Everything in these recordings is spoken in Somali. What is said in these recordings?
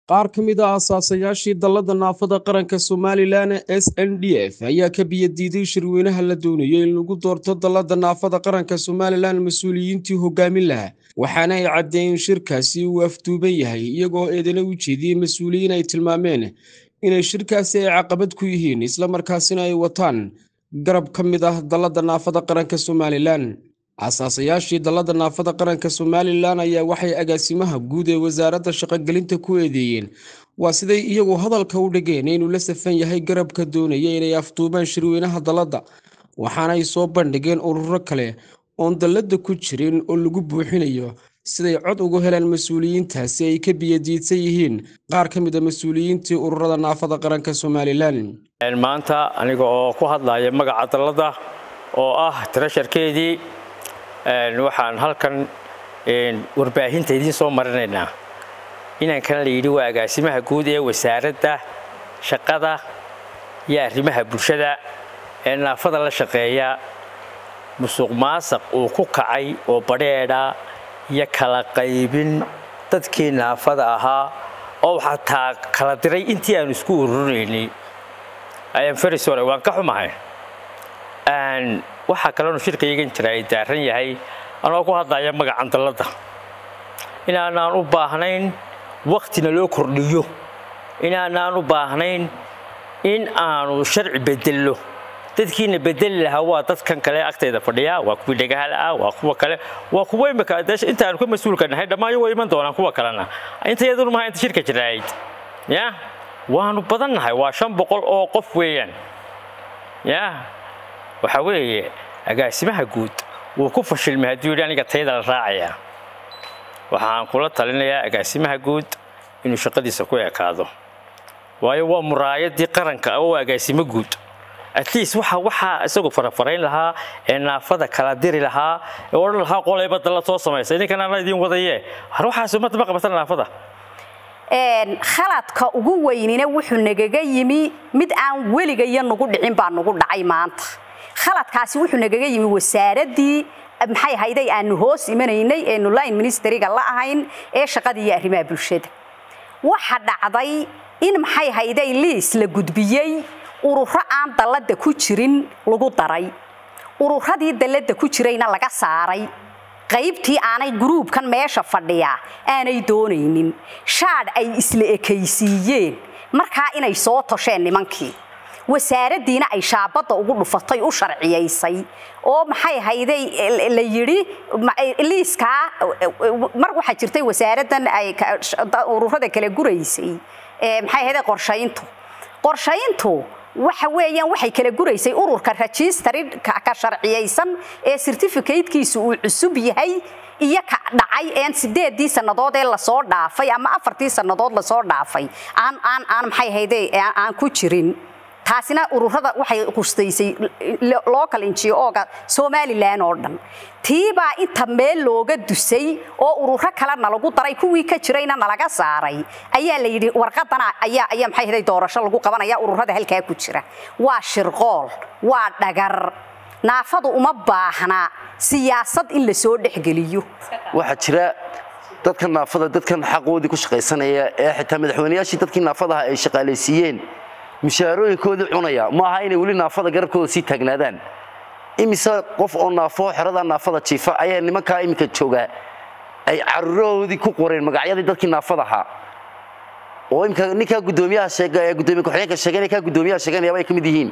qaar ka mid ah asaasayaashii dallada naafada qaranka somalilan s n d f ayaa ka biyadiiday shirweynaha la doonayay in lagu doorto dallada naafada qaranka somalilan mas-uuliyiintii hogaamin lahaa waxaana ay caddeeyeen shirkaasi uu afduuban yahay iyagoo eedana u jeediyey mas-uuliyiin ay tilmaameen inay shirkaasi ay caqabad ku yihiin islamarkaasina ay wataan garab ka mid ah dallada naafada qaranka somalilan asaasayaashii dallada naafada qaranka somalilan ayaa waxay agaasimaha guud ee wasaaradda shaqogelinta ku eedeeyeen waa siday iyagu hadalka u dhigeen inuu la safan yahay garabka doonaya inay afduubaan shirweynaha dallada waxaanay soo bandhigeen ururo kale oon dallada ku jirin oo lagu buuxinayo siday cod ugu heleen mas-uuliyiintaasi ay ka biyadiidsan yihiin qaar ka mid a mas-uuliyiintii ururada naafada qaranka somalilan maanta aniga oo ku hadlaya magaca dallada oo ah tirasharkeedii waxaan halkan warbaahinta idiin soo marinaynaa inankan la yidhi waa agaasimaha guud ee wasaaradda shaqada iyo arrimaha bulshada ee naafada la shaqeeya musuq maasaq uu ku kacay oo badheedha iyo kala qaybin dadkii naafada ahaa oo xataa kala diray intii aanu isku ururinaynay ayaan waan ka xumahay waxaa kaloonu shirkayagan jira ay daaran yahay anoo ku hadlaya magacan dallada inaanaan u baahnayn waktina loo kordhiyo inaanaan u baahnayn in aanu sharci bedello dadkiina bedeli lahaa waa dadkan kale agtayda fadhiya waa kuwii dhagahala ah waa kuwa kale waa kuwa imika intaanu ka mas-uulka nahay dhammaan way iman doonaan kuwa kalena inta yadunu maha inta shirka jirahayd ya waanu badan nahay waa shan boqol oo qof weeyaan ya waxaa weeye agaasimaha guud wuu ku fashilmay hadduu yidhi aniga tayada la raacaya waxaan kula talinayaa agaasimaha guud inuu shaqadiisa ku ekaado waayo waa muraayadii qaranka oo agaasimo guud at least waxa waxaa isagoo farafarayn lahaa ee naafada kala diri lahaa ee odhan lahaa qolayba dalla soo samaysa idinkan ana idiin wadaye har waxaas ummadda ma qabatan naafada khaladka ugu weynina wuxuu nagaga yimi mid aan weligayo nagu dhicin baa nagu dhacay maanta khaladkaasi wuxuu nagaga yimi wasaaraddii maxay ahayday aanu hoos imanaynay eenu line ministeriga la ahayn ee shaqada iyo arrimaha bulshada waxa dhacday in maxay ahayday liis la gudbiyey ururo aan dallada ku jirin lagu daray ururadii dallada ku jirayna laga saaray qaybtii aanay gruubkan meesha fadhiya aanay doonaynin shaadh ay isla ekaysiiyeen markaa inay soo tosheen nimankii wasaaraddiina ay shaabadda ugu dhufatay u sharciyaysay oo maxay hayday la yidhi liiskaa mar waxaa jirtay wasaaraddan ay ururada kala guraysay maxay hayday qorshayntu qorshayntu waxa weeyaan waxay kala guraysay ururka rajistari ka sharciyaysan ee certificatekiisu uu cusub yahay iyo ka dhacay een sideedii sannadood ee lasoo dhaafay ama afartii sannadood lasoo dhaafay aan aan aan maxay hayday aan ku jirin taasina ururada waxay qustaysay local NGO-ga Somaliland oo dhan tiibaa inta meel looga dusay oo ururo kalena lagu daray kuwii ka jirayna nalaga saaray ayaa la yidhi warqadana ayaa ayaa maxay haday doorasho lagu qabanaya ururada halkaa ku jira waa shirqool waa dhagar naafadu uma baahna siyaasad in la soo dhexgeliyo waxaa jira dadka naafada dadkan xaqoodii ku shaqaysanaya ee xitaa madaxweynayaashii dadkii naafadaha ay shaqaalaysiiyeen mushaarooyinkoodii cunaya ma aha inay weli naafada garabkooda sii taagnaadaan imise qof oo naafo xerada naafada jiifa ayaa nimankaa iminka joogaa ay carurahoodii ku qoreen magacyadii dadkii naafada ahaa oo imika ninkaa gudoomiyaha sheega ee gudoomiye ku-xigeenka sheeganaya kaa gudoomiyaha sheeganayaba ay ka mid yihiin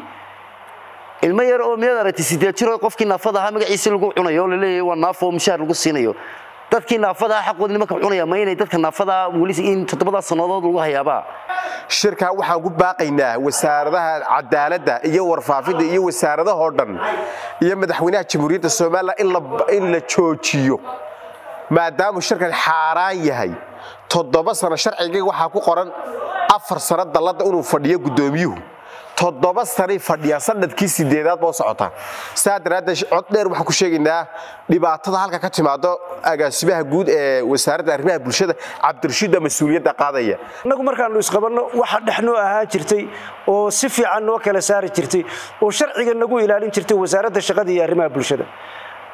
ilmo yar oo miyaad aragtay sideed jiroo qofkii naafada ahaa magaciisii lagu cunayo oo laleeyahay waa naafo oo mushaar lagu siinayo dadkii naafada xaqooda nimanka cunaya ma inay dadka naafada weli in toddobadaa sannadood lagu hayaabaa shirkaa waxaan ku baaqaynaa wasaaradaha cadaaladda iyo warfaafinta iyo wasaaradahoo dhan iyo madaxweynaha jamhuuriyadda somalilan in la joojiyo maadaamuu shirkan xaaraan yahay toddoba sano sharciga waxaa ku qoran afar sano dallada inuu fadhiyo guddoomiyuhu toddoba sanay fadhiyaan sanadkii sideedaad boo socota saa daraaddeed cod dheer waxaan ku sheegaynaa dhibaatada halka ka timaado agaasimaha guud ee wasaaradda arrimaha bulshada cabdirashiidda mas-uuliyadda qaadaya annagu markaannu isqabanno waxa dhexnoo ahaa jirtay oo si fiican noo kala saari jirtay oo sharciga nagu ilaalin jirtay wasaaradda shaqada iyo arrimaha bulshada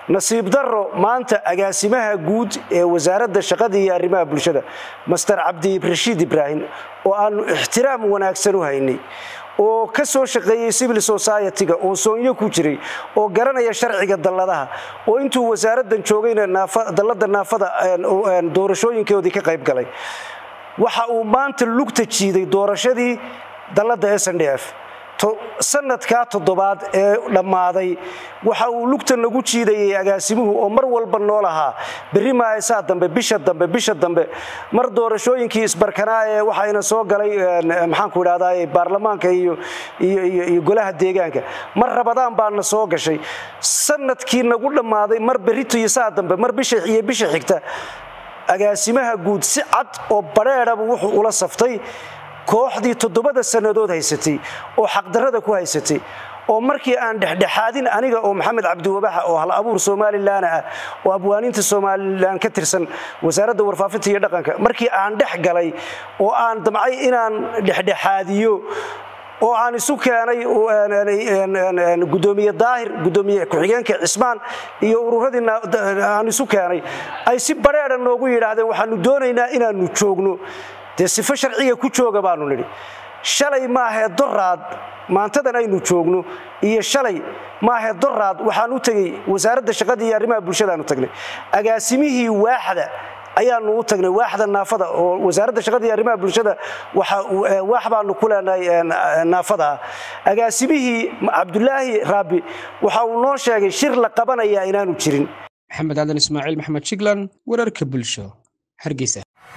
nasiib darro maanta agaasimaha guud ee wasaaradda shaqada iyo arrimaha bulshada master cabdirashiid ibraahim oo aanu ixtiraam wanaagsan u haynay oo ka soo shaqeeyey civil society-ga oo soonyo ku jiray oo garanaya sharciga dalladaha oo intuu wasaaraddan joogayna dallada naafada doorashooyinkoodii ka qayb galay waxa uu maanta lugta jiiday doorashadii dallada s n d f sanadkaa toddobaad ee dhammaaday waxa uu lugta nagu jiidayay agaasimuhu oo mar walba nool ahaa berri maasaa dambe bisha dambe bisha dambe mar doorashooyinkii isbarkanaa ee waxayna soo galay maxaanku idhahdaa baarlamaanka iyo iyo golaha deegaanka mar rabadaan baana soo gashay sanadkii nagu dhammaaday mar berrito iyo saa dambe mar bisha iyo bisha xigta agaasimaha guud si cad oo badheedhabu wuxuu ula saftay kooxdii toddobada sannadood haysatay oo xaqdarrada ku haysatay oo markii aan dhexdhexaadin aniga oo maxamed cabdiwabaxa oo hal abuur somalilan ah oo abwaaniinta somalilan ka tirsan wasaaradda warfaafinta iyo dhaqanka markii aan dhex galay oo aan damcay inaan dhexdhexaadiyo oo aan isu keenay gudoomiye daahir gudoomiye ku-xigeenka cismaan iyo ururadii aan isu keenay ay si badheedha noogu yidhaahdeen waxaanu doonaynaa inaanu joogno dee sifo sharciga ku jooga baanu nidhi shalay maahee doraad maantadan aynu joogno iyo shalay maahee doraad waxaan u tegey wasaaradda shaqada iyo arrimaha bulshadaanu tagnay agaasimihii waaxda ayaanu u tagnay waaxda naafada oo wasaaradda shaqada iyo arrimaha bulshada waax baanu ku leenahay naafada agaasimihii cabdulaahi raabi waxa uu noo sheegay shir la qabanayaa inaanu jirin maxamed aadan ismaaciil maxamed jiglan wararka bulsho hargeysa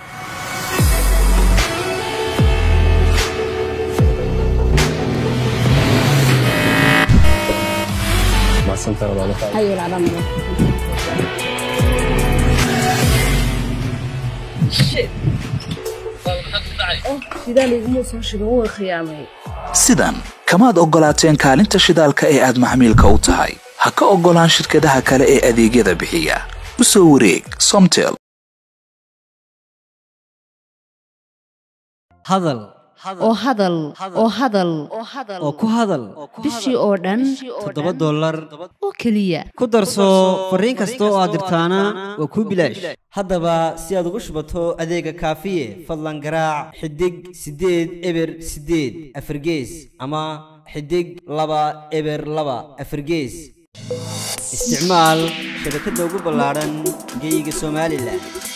sidan kamaad oggolaateen kaalinta shidaalka ee aad maxmiilka u tahay ha ka oggolaan shirkadaha kale ee adeegyada bixiya u soo wareeg somtel hadal oo hadal oo hadal oo ku hadal bishii oo dhan toddoba dollar oo keliya ku darso fariin kasta oo aad dirtaana waa kuu bilaash haddaba si aad ugu shubato adeega kaafiye fadlan garaac xidig siddeed eber siddeed afargees ama xidig laba eber laba afargees isticmaal shabakadda ugu ballaadhan geeyiga somalilan